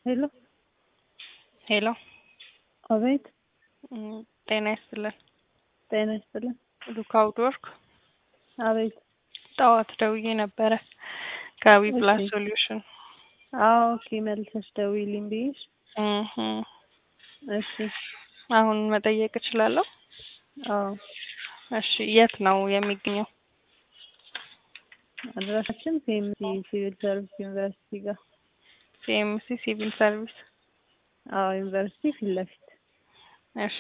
ሄሎ ሄሎ አቤት እም፣ ጤና ይስጥልን። ጤና ይስጥልን። ሉካ ውድወርክ አቤት ጠዋት ደውዬ ነበረ ከዊ ፕላስ እሺ። ሶሉሽን። አዎ ኦኬ መልሰሽ ደውዪልኝ ብዬሽ እህ እሺ አሁን መጠየቅ እችላለሁ? አዎ እሺ የት ነው የሚገኘው? አድራሻችን ሲኤምሲ ሲቪል ሰርቪስ ዩኒቨርሲቲ ጋር ሲኤምሲ ሲቪል ሰርቪስ። አዎ ዩኒቨርሲቲ ፊት ለፊት እሺ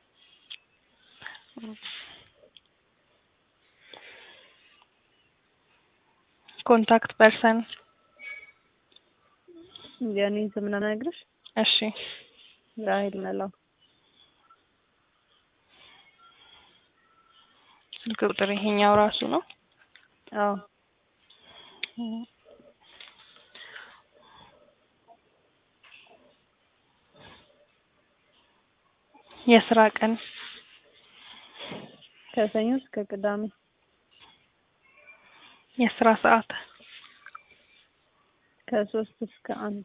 ኮንታክት ፐርሰን የኔ ስም ነው የምነግርሽ እሺ ራሄል መላው ስልክ ቁጥር ይሄኛው ራሱ ነው? አዎ የስራ ቀን ከሰኞ እስከ ቅዳሜ የስራ ሰዓት ከሶስት እስከ አንድ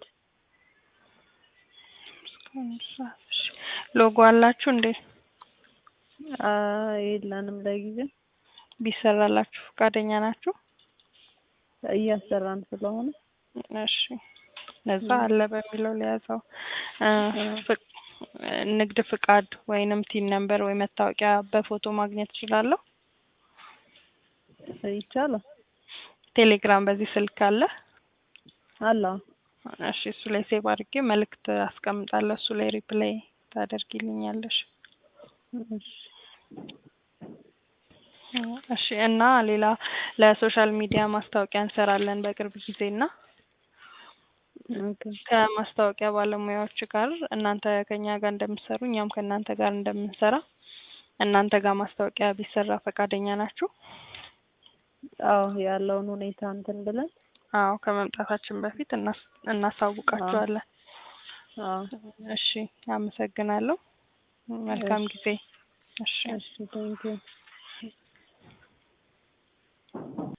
እሺ ሎጎ አላችሁ እንዴ? አይ የለንም ለጊዜው ቢሰራላችሁ ፈቃደኛ ናችሁ? እያሰራን ስለሆነ እሺ ለዛ አለ በሚለው ሊያዘው እ ፍቅ- ንግድ ፍቃድ ወይንም ቲን ነምበር ወይ መታወቂያ በፎቶ ማግኘት እችላለሁ? ይቻላል ቴሌግራም በዚህ ስልክ አለ? አለ እሺ እሱ ላይ ሴቭ አድርጌ መልእክት አስቀምጣለሁ። እሱ ላይ ሪፕላይ ታደርጊልኛለሽ። እሺ እሺ እና ሌላ ለሶሻል ሚዲያ ማስታወቂያ እንሰራለን በቅርብ ጊዜ እና ኦኬ ከማስታወቂያ ባለሙያዎች ጋር እናንተ ከኛ ጋር እንደምትሰሩ እኛም ከእናንተ ጋር እንደምንሰራ እናንተ ጋር ማስታወቂያ ቢሰራ ፈቃደኛ ናችሁ? አዎ ያለውን ሁኔታ እንትን ብለን አዎ ከመምጣታችን በፊት እናስ- እናሳውቃችኋለን። አዎ እሺ አመሰግናለሁ። መልካም ጊዜ። እሺ እሺ ቴንኪው